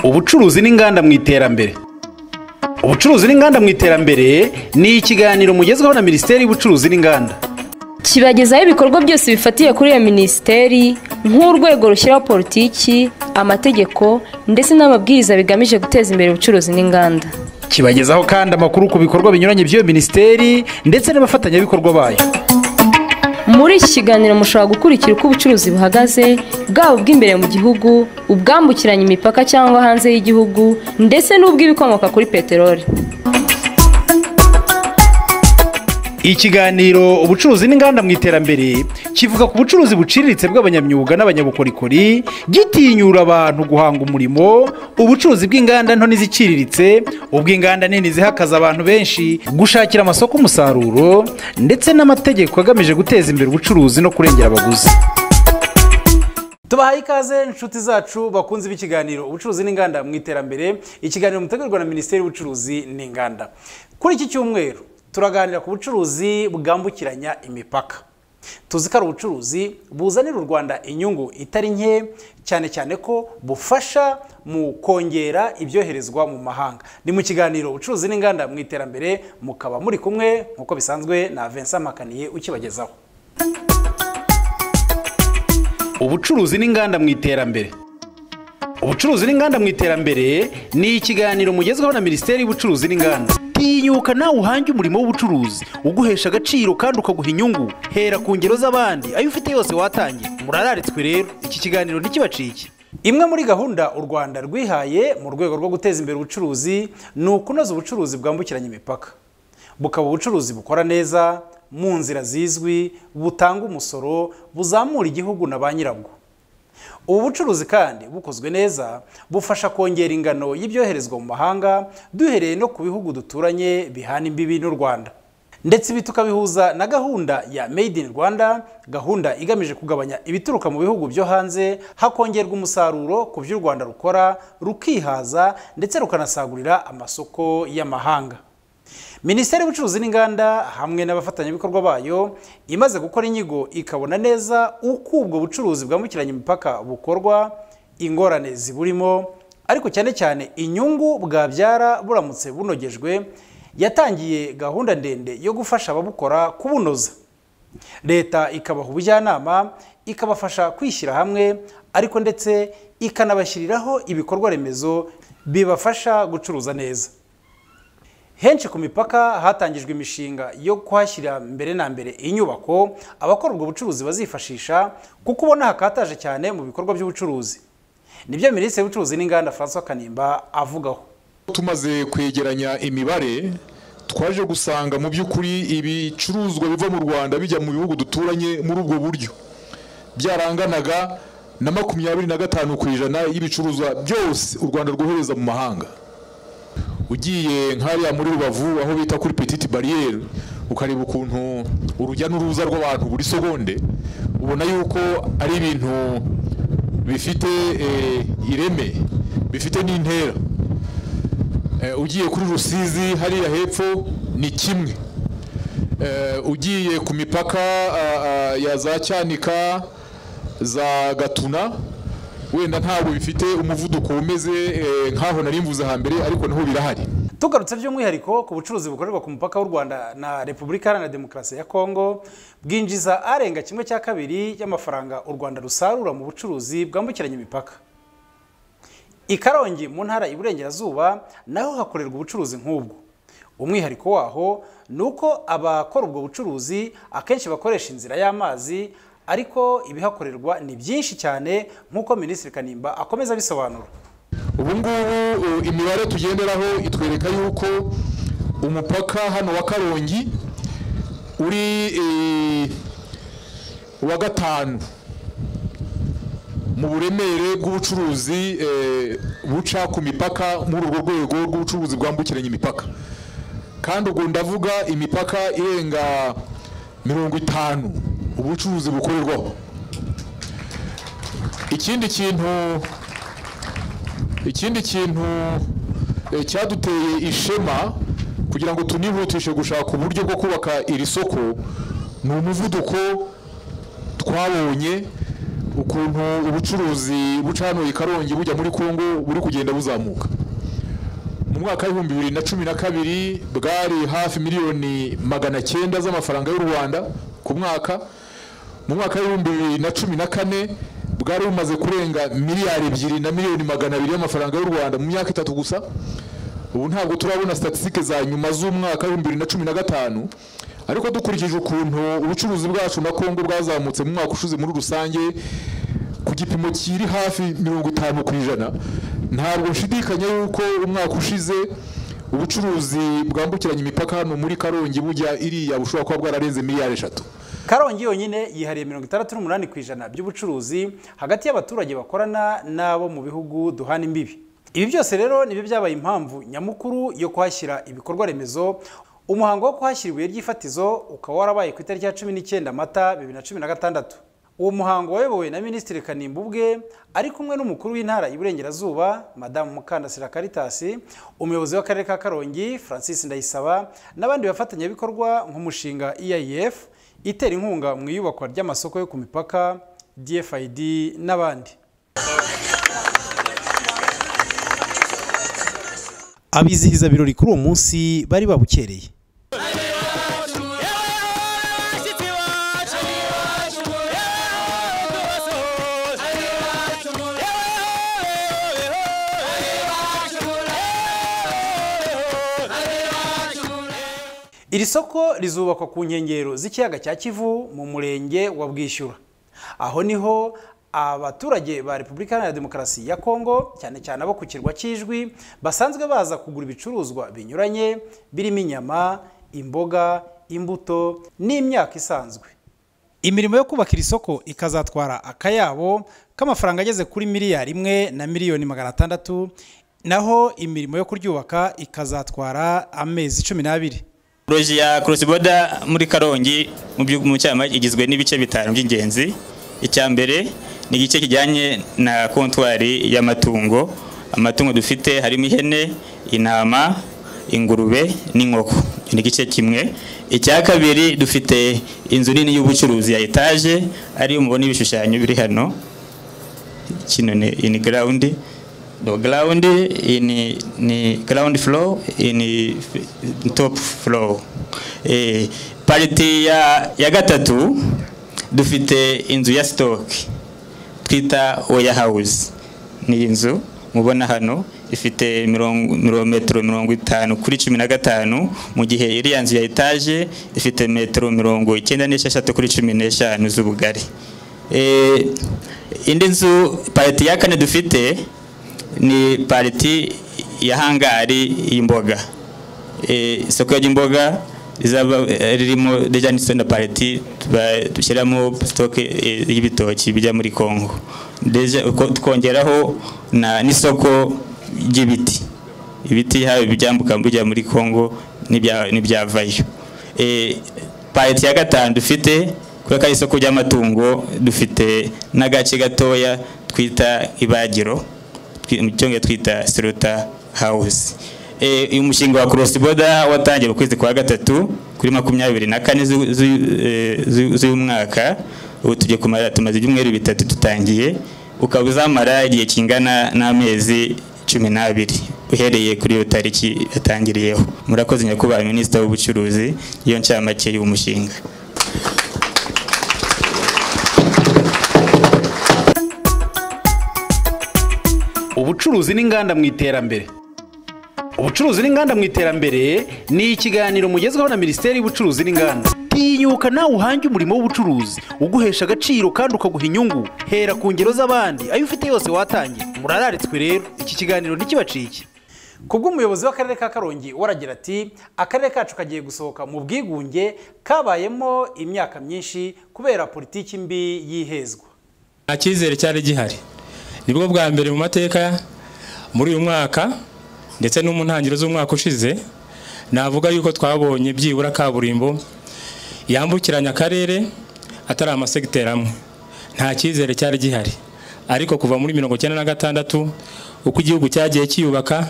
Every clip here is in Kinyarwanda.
ubucuruzi n'inganda mu iterambere ubucuruzi n'inganda mu iterambere ni ikiganiro mugezweho na minisiteri y'ubucuruzi n'inganda kibagezaho ibikorwa byose bifatiye kuri iyo minisiteri nk'urwego rushyiraho politiki amategeko ndetse n'amabwiriza bigamije guteza imbere ubucuruzi n'inganda kibagezaho kandi amakuru ku bikorwa binyuranye by'iyo minisiteri ndetse n'abafatanyabikorwa bayo muri iki kiganiro mushobora gukurikira uko ubucuruzi buhagaze bwaba ubw'imbere mu gihugu ubwambukiranya imipaka cyangwa hanze y'igihugu ndetse n'ubw'ibikomoka kuri peteroli ikiganiro ubucuruzi n'inganda mu iterambere kivuga ku bucuruzi buciriritse bw'abanyamyuga n'abanyabukorikori gitinyura abantu guhanga umurimo ubucuruzi bw'inganda nto n'iziciriritse ubw'inganda nini zihakaza abantu benshi gushakira amasoko umusaruro ndetse n'amategeko agamije guteza imbere ubucuruzi no kurengera abaguzi tubahaye ikaze inshuti zacu bakunze b'ikiganiro ubucuruzi n'inganda mu iterambere ikiganiro mutegurwa na minisiteri y'ubucuruzi n'inganda kuri iki cyumweru turaganira ku bucuruzi bwambukiranya imipaka tuzi ko ari ubucuruzi buzanira u rwanda inyungu itari nke cyane cyane ko bufasha mu kongera ibyoherezwa mu mahanga ni mu kiganiro ubucuruzi n'inganda mu iterambere mukaba muri kumwe nk'uko bisanzwe na Vincent Makaniye ukibagezaho ubucuruzi n'inganda mu iterambere ubucuruzi n'inganda mu iterambere ni ikiganiro mugezweho na minisiteri y'ubucuruzi n'inganda tinyuka nawe uhange umurimo w'ubucuruzi uguhesha agaciro kandi ukaguha inyungu hera ku ngero z'abandi ayo ufite yose watangiye murararitswe rero iki kiganiro ntikibacike imwe muri gahunda u rwanda rwihaye mu rwego rwo guteza imbere ubucuruzi ni ukunoza ubucuruzi bwambukiranya imipaka bukaba ubucuruzi bukora neza mu nzira zizwi butanga umusoro buzamura igihugu na ba nyirabwo ubu bucuruzi kandi bukozwe neza bufasha kongera ingano y'ibyoherezwa mu mahanga duhereye no ku bihugu duturanye bihana imbibi n'u rwanda ndetse ibi tukabihuza na gahunda ya made in rwanda gahunda igamije kugabanya ibituruka mu bihugu byo hanze hakongerwa umusaruro ku byo u rwanda rukora rukihaza ndetse rukanasagurira amasoko y'amahanga minisiteri y'ubucuruzi n'inganda hamwe n'abafatanyabikorwa bayo imaze gukora inyigo ikabona neza uko ubwo bucuruzi bwambukiranya imipaka bukorwa ingorane ziburimo ariko cyane cyane inyungu bwabyara buramutse bunogejwe yatangiye gahunda ndende yo gufasha ababukora kubunoza leta ikabaha ubujyanama ikabafasha kwishyira hamwe ariko ndetse ikanabashyiriraho ibikorwa remezo bibafasha gucuruza neza henshi ku mipaka hatangijwe imishinga yo kuhashyira mbere na mbere inyubako abakora ubwo bucuruzi bazifashisha kuko ubona hakataje cyane mu bikorwa by'ubucuruzi nibyo minisitiri w'ubucuruzi n'inganda francois kanimba avugaho tumaze kwegeranya imibare twaje gusanga mu by'ukuri ibicuruzwa biva mu rwanda bijya mu bihugu duturanye muri ubwo buryo byaranganaga na makumyabiri na gatanu ku ijana y'ibicuruzwa byose u rwanda rwohereza mu mahanga ugiye nk'ariya muri rubavu aho bita kuri petite bariyeri ukareba ukuntu urujya n'uruza rw'abantu buri segonde ubona yuko ari ibintu bifite ireme bifite n'intera ugiye kuri rusizi hariya hepfo ni kimwe ugiye ku mipaka ya za cyanika za gatuna wenda ntabwo bifite umuvuduko umeze nk'aho nari mvuze hambere ariko naho birahari tugarutse by'umwihariko ku bucuruzi bukorerwa ku mupaka w'u rwanda na repubulika iharanira demokarasi ya kongo bwinjiza arenga kimwe cya kabiri y'amafaranga u rwanda rusarura mu bucuruzi bwambukiranya imipaka i karongi mu ntara iburengerazuba naho hakorerwa ubucuruzi nk'ubwo umwihariko waho ni uko abakora ubwo bucuruzi akenshi bakoresha inzira y'amazi ariko ibihakorerwa ni byinshi cyane nk'uko minisitiri kanimba akomeza abisobanura ubu ngubu imibare tugenderaho itwereka yuko umupaka hano wa karongi uri uwa gatanu mu buremere bw'ubucuruzi buca ku mipaka muri urwo rwego rw'ubucuruzi bwambukiranya imipaka kandi ubwo ndavuga imipaka irenga mirongo itanu ubucuruzi bukorerwaho ikindi kintu ikindi kintu cyaduteye ishema kugira ngo tunihutishe gushaka uburyo bwo kubaka iri soko ni umuvuduko twabonye ukuntu ubucuruzi buca hano i karongi bujya muri kongo buri kugenda buzamuka mu mwaka w'ibihumbi bibiri na cumi na kabiri bwari hafi miliyoni magana cyenda z'amafaranga y'u rwanda ku mwaka mu mwaka w'ibihumbi bibiri na cumi na kane bwari bumaze kurenga miliyari ebyiri na miliyoni magana abiri y'amafaranga y'u rwanda mu myaka itatu gusa ubu ntabwo turabona statisitike za nyuma z'umwaka w'ibihumbi bibiri na cumi na gatanu ariko dukurikije ukuntu ubucuruzi bwacu na kongo bwazamutse mu mwaka ushize muri rusange ku gipimo kiri hafi mirongo itanu ku ijana ntabwo nshidikanya yuko umwaka ushize ubucuruzi bwambukiranya imipaka hano muri karongi bujya iriya bushobora kuba bwararenze miliyari eshatu karongi yonyine yihariye mirongo itandatu n'umunani ku ijana by'ubucuruzi hagati y'abaturage bakorana n'abo mu bihugu duhana imbibi ibi byose rero nibyo byabaye impamvu nyamukuru yo kuhashyira ibikorwa remezo umuhango wo kuhashyira ibuye ry'ifatizo ukaba warabaye ku itariki ya cumi n'icyenda mata bibiri na cumi na gatandatu uwo muhango wayobowe na minisitiri kanimba ubwe ari kumwe n'umukuru w'intara y'iburengerazuba madamu mukandasira karitasi umuyobozi w'akarere ka karongi francis ndayisaba n'abandi bafatanyabikorwa nk'umushinga eif itera inkunga mu iyubakwa ry'amasoko yo ku mipaka dfid n'abandi abizihiza birori kuri uwo munsi bari babukereye iri soko rizubakwa ku nkengero z'ikiyaga cya kivu mu murenge wa bwishyura aho niho abaturage ba repubulika iharanira demokarasi ya kongo cyane cyane abo ku kirwa cy'ijwi basanzwe baza kugura ibicuruzwa binyuranye birimo inyama imboga imbuto n'imyaka isanzwe imirimo yo kubaka iri soko ikazatwara akayabo k'amafaranga ageze kuri miliyari imwe na miliyoni magana atandatu naho imirimo yo kuryubaka ikazatwara amezi cumi n'abiri poroje ya crossboda muri karongi mu cyama igizwe n'ibice bitanu by'ingenzi icya mbere ni igice kijyanye na kontwari y'amatungo amatungo dufite harimo ihene intama ingurube n'inkoko ni igice kimwe icya kabiri dufite inzu nini y'ubucuruzi ya etaje ariyo mubona ibishushanyo biri hano kino ni ini garawundi do ground in ni ground floor in top floor eh party ya ya gatatu dufite inzu ya stock twita warehouse ni inzu mubona hano ifite metero mirongo itanu kuri cumi na gatanu mu gihe iriya nzu ya etaje ifite metero mirongo icyenda n'esheshatu kuri cumi n'eshanu z'ubugari indi nzu pariti ya kane dufite ni pariti ya hangari y'imboga isoko ry'imboga ririmo dejanisoni na pariti dushyiramo sitoke y'ibitoki bijya muri kongo twongeraho n'isoko ry'ibiti ibiti haba ibyambuka bijya muri kongo n'ibyavayo pariti ya gatanu dufite kubera ko ari isoko ry'amatungo dufite n'agace gatoya twita ibagiro mu cyongereza twita siruta hawuzi uyu mushinga wa korosi boda watangiye mu kwezi kwa gatatu kuri makumyabiri na kane z'umwaka ubu tugiye kumara tumaze ibyumweru bitatu dutangiye ukaba uzamara igihe kingana n'amezi cumi n'abiri uhereye kuri iyo tariki yatangiriyeho murakoze nyakubahwa minisitiri w'ubucuruzi iyo ncamake y'uwo mushinga ubucuruzi n'inganda mu iterambere ubucuruzi n'inganda mu iterambere ni ikiganiro mugezweho na minisiteri y'ubucuruzi n'inganda tinyuka nawe uhange umurimo w'ubucuruzi uguhesha agaciro kandi ukaguha inyungu hera ku ngero z'abandi ayo ufite yose watangira murararitswe rero iki kiganiro ntikibacike kubwo umuyobozi w'akarere ka karongi waragira ati akarere kacu kagiye gusohoka mu bwigunge kabayemo imyaka myinshi kubera politiki mbi y'ihezwa nta cyizere cyari gihari nibwo bwa mbere mu mateka muri uyu mwaka ndetse no mu ntangiriro z'umwaka ushize navuga yuko twabonye byibura kaburimbo yambukiranya akarere atari amasegiteri amwe nta cyizere cyari gihari ariko kuva muri mirongo icyenda na gatandatu uko igihugu cyagiye kiyubaka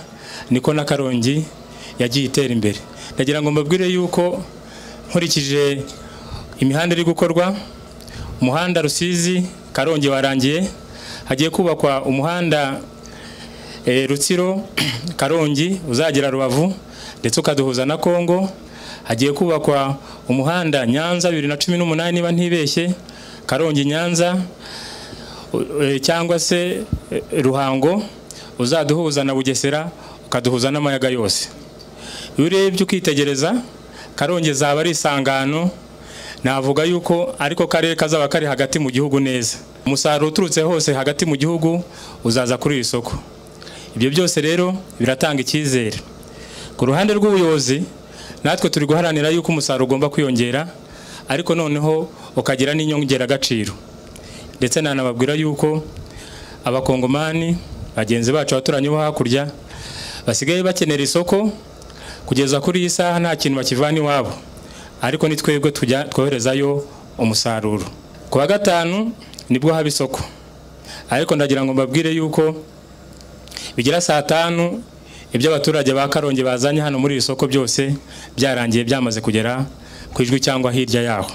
niko na karongi yagiye itera imbere ndagira ngo mbabwire yuko nkurikije imihanda iri gukorwa umuhanda rusizi karongi warangiye hagiye kubakwa umuhanda eh, rutsiro karongi uzagera rubavu ndetse ukaduhuza na kongo hagiye kubakwa umuhanda nyanza bibiri na cumi n'umunani niba ntibeshye karongi nyanza u- eh, cyangwa se eh, ruhango uzaduhuza na bugesera ukaduhuza n'amayaga yose iyo urebye ukitegereza karongi zaba ari isangano navuga yuko ariko karere kazaba kari hagati mu gihugu neza umusaruro uturutse hose hagati mu gihugu uzaza kuri iri soko ibyo byose rero biratanga icyizere ku ruhande rw'ubuyobozi natwe turi guharanira yuko umusaruro ugomba kwiyongera ariko noneho ukagira n'inyongeragaciro ndetse nanababwira yuko abakongomani bagenzi bacu abaturanyi bo hakurya basigaye bakenera isoko kugeza kuri iyi saha nta kintu bakivana iwabo ariko ni twebwe tujya twoherezayo umusaruro ku wa gatanu nibwo haba isoko ariko ndagira ngo mbabwire yuko bigira saa tanu ibyo abaturage ba karongi bazanye hano muri iri soko byose byarangiye byamaze kugera ku ijwi cyangwa hirya yaho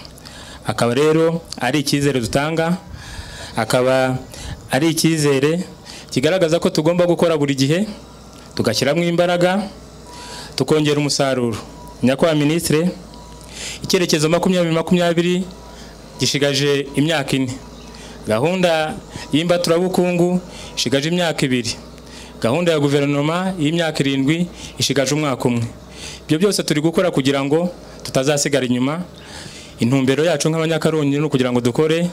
akaba rero ari icyizere dutanga akaba ari icyizere kigaragaza ko tugomba gukora buri gihe tugashyiramo imbaraga tukongera umusaruro nyakubahwa minisitire icyerekezo makumyabiri makumyabiri gishigaje imyaka ine gahunda y'imbaturabukungu ishigaje imyaka ibiri gahunda ya guverinoma y'imyaka irindwi ishigaje umwaka umwe ibyo byose turi gukora kugira ngo tutazasigara inyuma intumbero yacu nk'abanyakarundi ni ukugira ngo dukore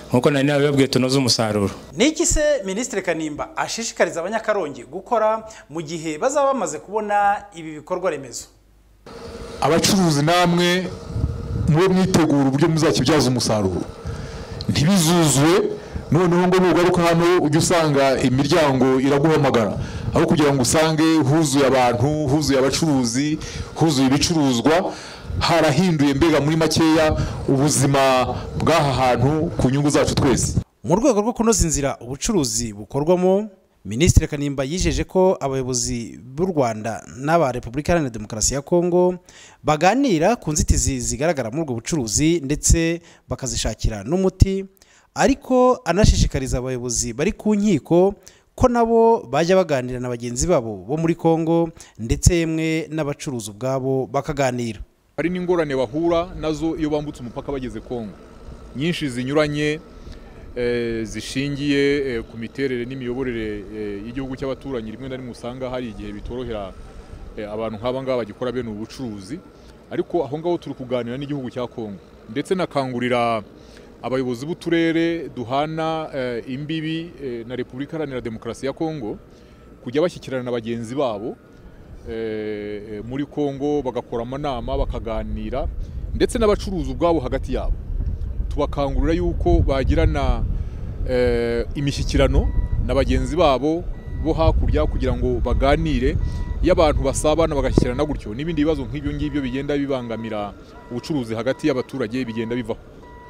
nk'uko nari nabibabwiye tunoze umusaruro ni iki se minisitiri kanimba ashishikariza abanyakarongi gukora mu gihe bazaba bamaze kubona ibi bikorwa remezo abacuruzi namwe mube mwitegura uburyo muzakibyaza umusaruro ntibizuzwe noneho ngo nugaruka hano ujye usanga imiryango iraguhamagara aho kugira ngo usange huzuye abantu huzuye abacuruzi huzuye ibicuruzwa harahinduye mbega muri makeya ubuzima bw'aha hantu ku nyungu zacu twese mu rwego rwo kunoza inzira ubucuruzi bukorwamo minisitiri kanimba yijeje ko abayobozi b'u rwanda n'aba repubulika iharanira demokarasi ya kongo baganira ku nzitizi zigaragara muri ubwo bucuruzi ndetse bakazishakira n'umuti ariko anashishikariza abayobozi bari ku nkiko ko nabo bajya baganira na bagenzi babo bo muri kongo ndetse yemwe n'abacuruzi ubwabo bakaganira hari n'ingorane bahura nazo iyo bambutse umupaka bageze kongo nyinshi zinyuranye eh, zishingiye eh, ku miterere n'imiyoborere eh, y'igihugu cy'abaturanyi rimwe na rimwe usanga hari igihe bitorohera eh, abantu nk'aba ngaba bagikora bene ubu bucuruzi ariko aho ngaho turi kuganira n'igihugu cya kongo ndetse nakangurira abayobozi b'uturere duhana eh, imbibi eh, na repubulika iharanira demokarasi ya kongo kujya bashyikirana na bagenzi babo eh, eh, muri Kongo bagakora amanama bakaganira ndetse n'abacuruzi ubwabo hagati yabo tubakangurira yuko bagirana eh, imishyikirano na bagenzi babo bo hakurya kugira ngo baganire iyo abantu basabana bagashyikirana gutyo n'ibindi bibazo nk'ibyo ngibyo bigenda bibangamira ubucuruzi hagati y'abaturage bigenda bivaho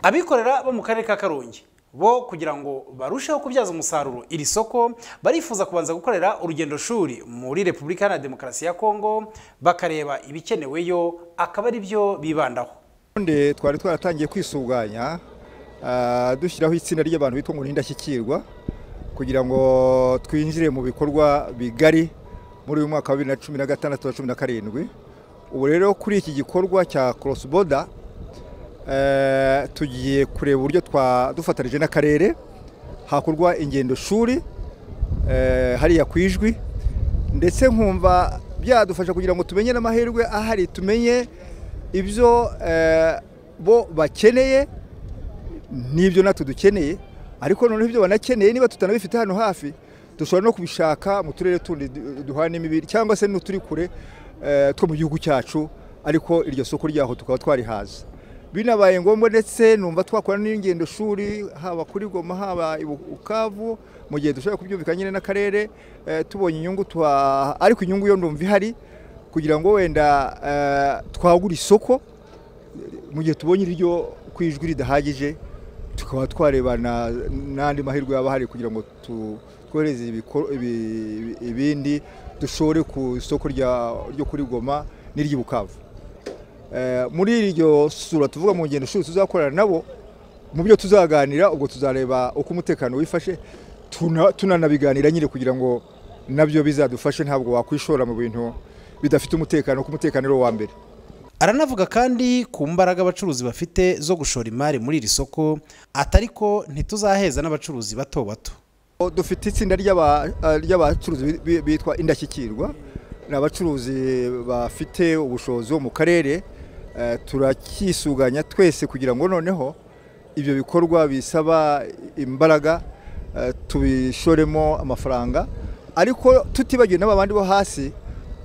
abikorera bo mu karere ka karongi bo kugira ngo barusheho kubyaza umusaruro iri soko barifuza kubanza gukorera urugendo shuri muri repubulika iharanira demokarasi ya kongo bakareba ibikeneweyo akaba ari byo bibandaho ubundi twari twaratangiye kwisuganya ah, dushyiraho itsinda ry'abantu bitwa ngo ni indashyikirwa kugira ngo twinjire mu bikorwa bigari muri uyu mwaka wa bibiri na cumi na gatandatu na cumi na karindwi ubu rero kuri iki gikorwa cya cross border eh, tugiye kureba uburyo twa- dufatanije n'akarere hakorwa ingendo shuri eh, hariya ku ijwi ndetse nkumva byadufasha kugira ngo tumenye n'amahirwe ahari tumenye ibyo eh, bo bakeneye n'ibyo natwe dukeneye ariko noneho ibyo banakeneye niba tutanabifite hano hafi dushobora no kubishaka mu turere tundi du- duhana imibiri cyangwa se n'uturi kure eh, two mu gihugu cyacu ariko iryo soko ryaho tukaba twarihaza binabaye ngombwa ndetse numva twakora n'ingendo shuri haba kuri goma haba i Bu- bukavu mu gihe dushobora kubyumvikana nyine n'akarere eh, tubonye inyungu tuha ariko inyungu yo ndumva ihari kugira ngo wenda eh, twagura isoko mu gihe tubonye iryo ku ijwi ridahagije tukaba twarebana n'andi mahirwe yaba ahari kugira ngo tu- twohereze ibikor- ibi- ibindi dushore ku isoko rya- ryo kuri goma n'iry'i bukavu Eh, muri iryo sura tuvuga mu ngendo shuri tuzakorana nabo mu byo tuzaganira ubwo tuzareba uko umutekano wifashe tuna- tunanabiganira nyine kugira ngo nabyo bizadufashe ntabwo wakwishora mu bintu bidafite umutekano kuko umutekano ari wo wa mbere aranavuga kandi ku mbaraga abacuruzi bafite zo gushora imari muri iri soko atari ko ntituzaheza n'abacuruzi bato bato O, dufite itsinda ry'aba- eh, ry'abacuruzi bi- bi- bitwa indashyikirwa ni abacuruzi bafite ubushobozi bo mu karere eh, turacyisuganya twese kugira ngo noneho ibyo bikorwa bisaba imbaraga eh, tubishoremo amafaranga ariko tutibagiwe n'aba bandi bo hasi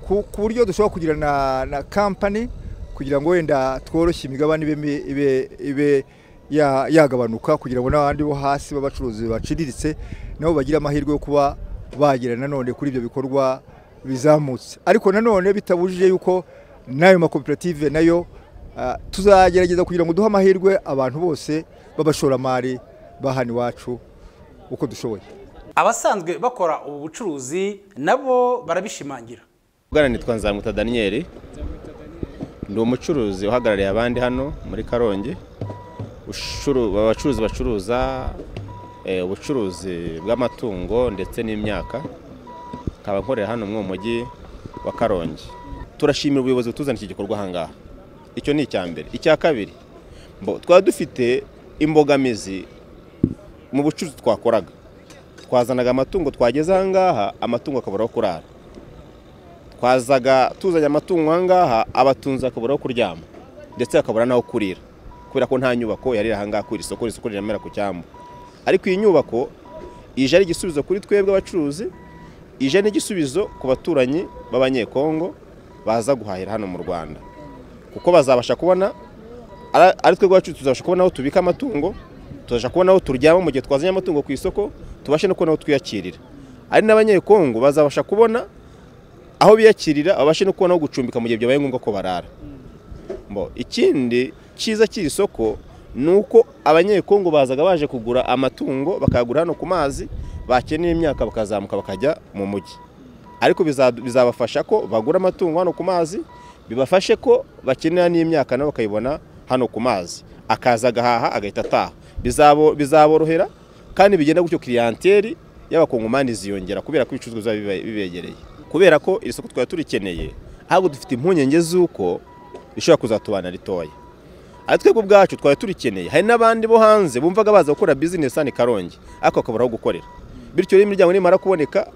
ku ku buryo dushobora kugira na, na kampani kugira ngo wenda tworoshye imigabane ibe, mi- ibe, ibe ya- yagabanuka kugira ngo n'abandi bo hasi b'abacuruzi baciriritse nabo bagire amahirwe yo kuba bagera nanone kuri ibyo bikorwa bizamutse ariko nanone bitabujije yuko n'ayo makoperative nayo ah, tuzagerageza kugira ngo duhe amahirwe abantu bose b'abashoramari ba hano iwacu uko dushoboye abasanzwe bakora ubu bucuruzi nabo barabishimangira Bwana nitwa Nzamuta Daniel ndi umucuruzi uhagarariye abandi hano muri Karongi Ushuru- abacuruzi bacuruza eh, ubucuruzi bw'amatungo ndetse n'imyaka nkaba nkorera hano mu mujyi wa Karongi turashimira ubuyobozi butuzana iki gikorwa aha ngaha icyo ni icya mbere icya kabiri mbo- twaba dufite imbogamizi mu bucuruzi twakoraga twazanaga amatungo twageze aha ngaha amatungo akabura aho kurara twazaga tuzanye amatungo aha ngaha abatunzi bakabura aho kuryama ndetse bakabura n'aho kurira kubera ko nta nyubako yari iri aha ngaha kuri iri soko iri soko riremera ku cyambu ariko iyi nyubako ije ari igisubizo kuri twebwe abacuruzi ije n'igisubizo ku baturanyi b'abanyekongo baza guhahira hano mu rwanda kuko bazabasha kubona ara- ari twebwe abacuruzi tuzabasha kubona aho tubika amatungo tuzabasha kubona aho turyama mu gihe twazanye amatungo ku isoko tubashe no kubona aho twiyakirira ari n'abanyekongo bazabasha kubona aho biyakirira babashe no kubona aho gucumbika mu gihe byabaye ngombwa ko barara Mbo, ikindi cyiza cy'iri soko ni uko abanyekongo bazaga baje kugura amatungo bakayagura hano ku mazi bakenera imyaka bakazamuka bakajya mu mujyi ariko biza- bizabafasha ko bagura amatungo hano ku mazi bibafashe ko bakenera n'imyaka nabo bakayibona hano ku mazi akaza agahaha agahita ataha Bizabo- bizaborohera kandi bigenda gutyo kiriyanteri y'abakongomani ziyongera kubera ko ibicuruzwa biba bibe- bibegereye kubera ko iri soko twari turikeneye ahubwo dufite impungenge z'uko rishobora kuzatubana ritoya ari twebwe ubwacu twari turikeneye hari n'abandi bo hanze bumvaga baza gukora bizinesi hano i karongi ariko bakabura aho gukorera bityo rero imiryango nimara kuboneka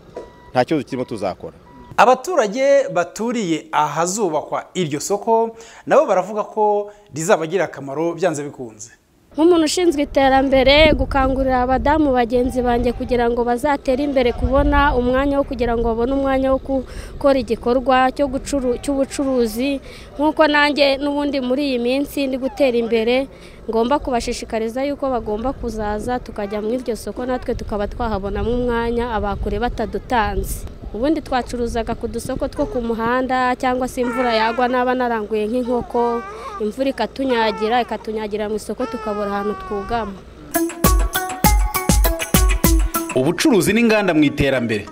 nta kibazo kirimo tuzakora abaturage baturiye ahazubakwa iryo soko nabo baravuga ko rizabagira akamaro byanze bikunze nk'umuntu ushinzwe iterambere gukangurira abadamu bagenzi banjye kugira ngo bazatere imbere kubona umwanya wo kugira ngo babone umwanya wo gukora igikorwa cyo gucuru- cy'ubucuruzi nk'uko nanjye n'ubundi muri iyi minsi ndi gutera imbere ngomba kubashishikariza yuko bagomba kuzaza tukajya mu iryo soko natwe tukaba twahabonamo umwanya abakure batadutanze ubundi twacuruzaga ku dusoko two ku muhanda cyangwa se imvura yagwa naba naranguye nk'inkoko imvura ikatunyagira ikatunyagira mu isoko tukabura ahantu twugama ubucuruzi n'inganda mu iterambere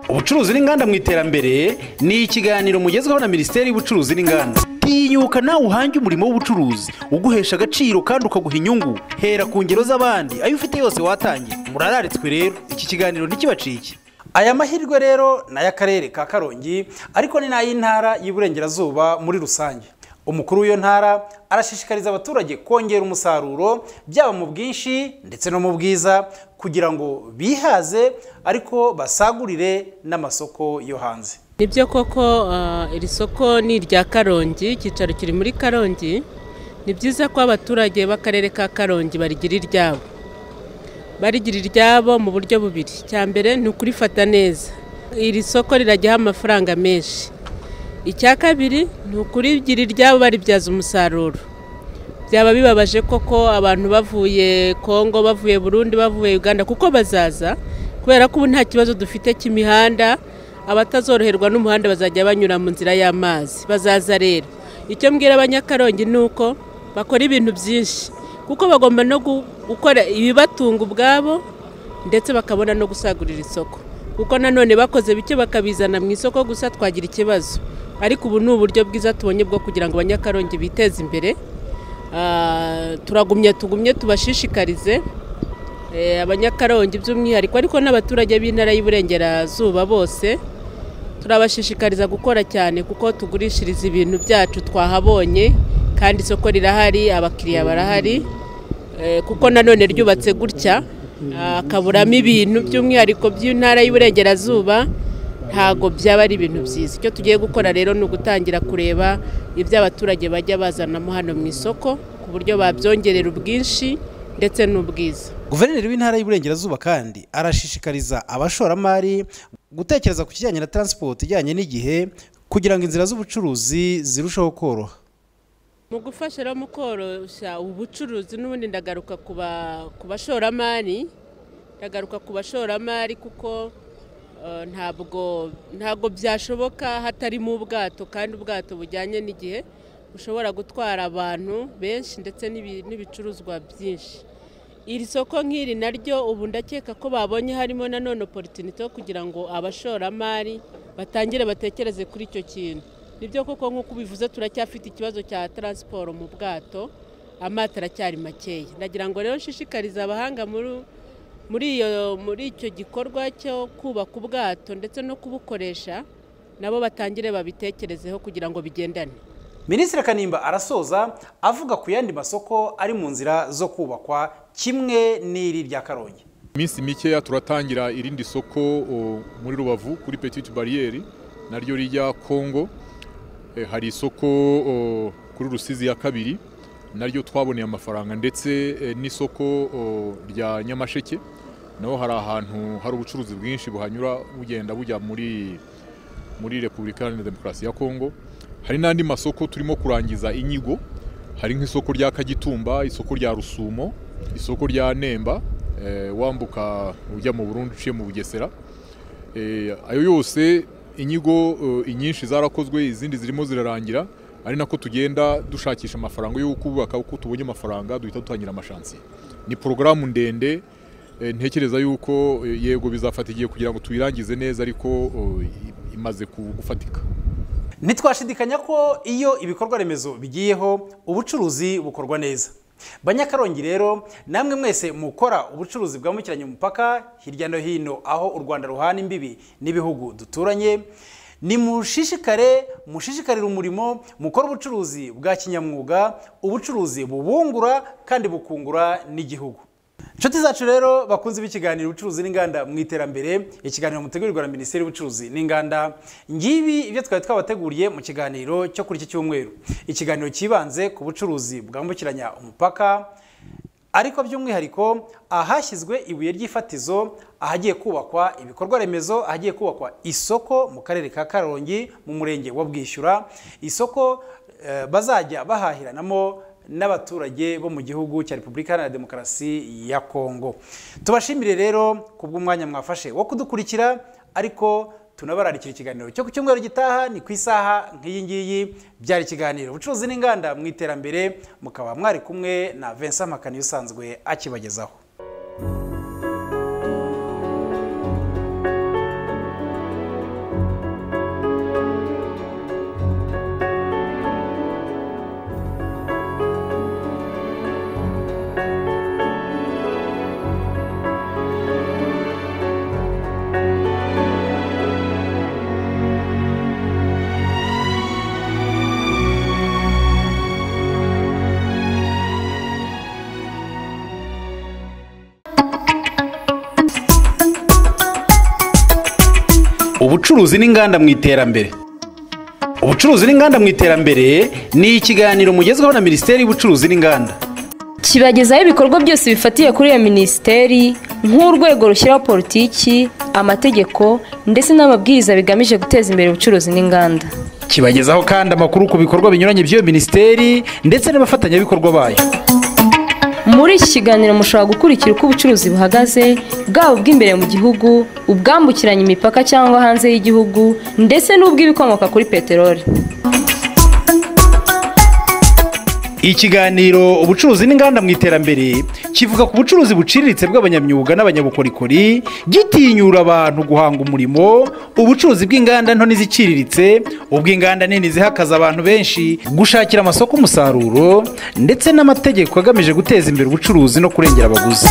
ubucuruzi n'inganda mu iterambere ni ikiganiro mugezweho na minisiteri y'ubucuruzi n'inganda tinyuka nawe uhange umurimo w'ubucuruzi uguhesha agaciro kandi ukaguha inyungu hera ku ngero z'abandi ayo ufite yose watangiye murararitswe rero iki kiganiro ntikibacike aya mahirwe rero ni ay'akarere ka karongi ariko ni n'ay'intara y'iburengerazuba muri rusange umukuru w'iyo ntara arashishikariza abaturage kongera umusaruro byaba mu bwinshi ndetse no mu bwiza kugira ngo bihaze ariko basagurire n'amasoko yo hanze nibyo koko ah, iri soko ni irya karongi icyicaro kiri muri karongi ni byiza ko abaturage b'akarere ka karongi barigira iryabo barigira iryabo mu buryo bubiri icya mbere ni ukurifata neza iri soko rirajyaho amafaranga menshi icya kabiri ni ukurigira iryabo baribyaza umusaruro byaba bibabaje koko abantu bavuye kongo bavuye burundi bavuye uganda kuko bazaza kubera ko ubu nta kibazo dufite cy'imihanda abatazoroherwa n'umuhanda bazajya banyura mu nzira y'amazi bazaza rero icyo mbwira abanyakarongi ni uko bakora ibintu byinshi kuko bagomba no gu- gukora ibibatunga ubwabo ndetse bakabona no gusagurira isoko kuko nanone bakoze bike bakabizana mu isoko gusa twagira ikibazo ariko ubu ni uburyo bwiza tubonye bwo kugira ngo abanyakarongi biteze imbere Ah, turagumye tugumye tubashishikarize eh, abanyakarongi by'umwihariko ariko n'abaturage b'intara y'Iburengerazuba bose turabashishikariza gukora cyane kuko tugurishiriza ibintu byacu twahabonye kandi isoko rirahari abakiriya barahari Eh, kuko nanone ryubatse gutya ah, akaburamo ibintu by'umwihariko by'intara y'Iburengerazuba ntago byaba ari ibintu byiza icyo tugiye gukora rero ni ugutangira kureba ibyo abaturage bajya bazanamo hano mu isoko ku buryo babyongerera ubwinshi ndetse n'ubwiza guverineri w'intara y'Iburengerazuba kandi arashishikariza abashoramari gutekereza ku kijyanye na taransipoti ijyanye n'igihe kugira ngo inzira z'ubucuruzi zirusheho koroha mu gufasha rero mu koroshya ubucuruzi n'ubundi ndagaruka ku ba- ku bashoramari ndagaruka ku bashoramari kuko eh, ntabwo ntabwo byashoboka hatarimo ubwato kandi ubwato bujyanye n'igihe bushobora gutwara abantu benshi ndetse n'ibi- n'ibicuruzwa byinshi iri soko nk'iri naryo ubu ndakeka ko babonye harimo nanone opportunity yo kugira ngo abashoramari batangire batekereze kuri icyo kintu nibyo koko nk'uko ubivuze turacyafite ikibazo cya taransiporo mu bwato amato aracyari makeya ndagira ngo rero nshishikarize abahanga muri muri iyo muri icyo gikorwa cyo kubaka ubwato ndetse no kubukoresha nabo batangire babitekerezeho kugira ngo bigendane minisitiri kanimba arasoza avuga ku yandi masoko ari mu nzira zo kubakwa kimwe n'iri rya karongi iminsi mikeya turatangira irindi soko o, muri rubavu kuri petite bariyeri naryo rijya kongo E, hari isoko o, kuri rusizi ya kabiri naryo twaboneye amafaranga ndetse e, n'isoko o, rya nyamasheke naho hari ahantu hari ubucuruzi bwinshi buhanyura bugenda bujya muri muri repubulika iharanira demokarasi ya kongo hari n'andi masoko turimo kurangiza inyigo hari nk'isoko rya kagitumba isoko rya rusumo isoko rya nemba eh, wambuka ujya mu burundi uciye mu bugesera Eh, ayo yose inyigo eh, inyinshi zarakozwe izindi zirimo zirarangira ari nako tugenda dushakisha amafaranga yo kubaka uko tubonye amafaranga duhita dutangira amashansiye ni porogaramu ndende eh, ntekereza yuko eh, yego bizafata igihe kugira ngo tuyirangize neza ariko eh, imaze ku- gufatika ntitwashidikanya ko iyo ibikorwa remezo bigiyeho ubucuruzi bukorwa neza banyakarongi rero namwe mwese mukora ubucuruzi bwambukiranya umupaka hirya no hino aho u rwanda ruhana imbibi n'ibihugu duturanye nimushishikare mushishikarire umurimo mukora ubucuruzi bwa kinyamwuga ubucuruzi bubungura kandi bukungura n'igihugu inshuti zacu rero bakunze b'ikiganiro ubucuruzi n'inganda mu iterambere ikiganiro mutegurirwa na minisiteri y'ubucuruzi n'inganda ngibi ibyo twari twabateguriye mu kiganiro cyo kuri iki cyumweru ikiganiro cyibanze ku bucuruzi bwambukiranya umupaka ariko by'umwihariko ahashyizwe ibuye ry'ifatizo ahagiye kubakwa ibikorwa remezo ahagiye kubakwa isoko mu karere ka karongi mu murenge wa bwishyura isoko eh, bazajya bahahiranamo n'abaturage bo mu gihugu cya repubulika iharanira demokarasi ya kongo tubashimire rero ku bw'umwanya mwafashe wo kudukurikira ariko tunabararikira ikiganiro cyo ku cyumweru gitaha ni ku isaha nk'iyi ngiyi byari ikiganiro ubucuruzi n'inganda mu iterambere mukaba mwari kumwe na vincent makani usanzwe akibagezaho ubucuruzi n'inganda mu iterambere ubucuruzi n'inganda mu iterambere ni ikiganiro mugezweho na minisiteri y'ubucuruzi n'inganda kibagezaho ibikorwa byose bifatiye kuri iyo minisiteri nk'urwego rushyiraho politiki amategeko ndetse n'amabwiriza bigamije guteza imbere ubucuruzi n'inganda kibagezaho kandi amakuru ku bikorwa binyuranye by'iyo minisiteri ndetse n'abafatanyabikorwa bayo muri iki kiganiro mushobora gukurikira uko ubucuruzi buhagaze bwaba ubw'imbere mu gihugu ubwambukiranya imipaka cyangwa hanze y'igihugu ndetse n'ubw'ibikomoka kuri peteroli ikiganiro ubucuruzi n'inganda mu iterambere kivuga ku bucuruzi buciriritse bw'abanyamyuga n'abanyabukorikori gitinyura abantu guhanga umurimo ubucuruzi bw'inganda nto n'iziciriritse ubw'inganda nini zihakaza abantu benshi gushakira amasoko umusaruro ndetse n'amategeko agamije guteza imbere ubucuruzi no kurengera abaguzi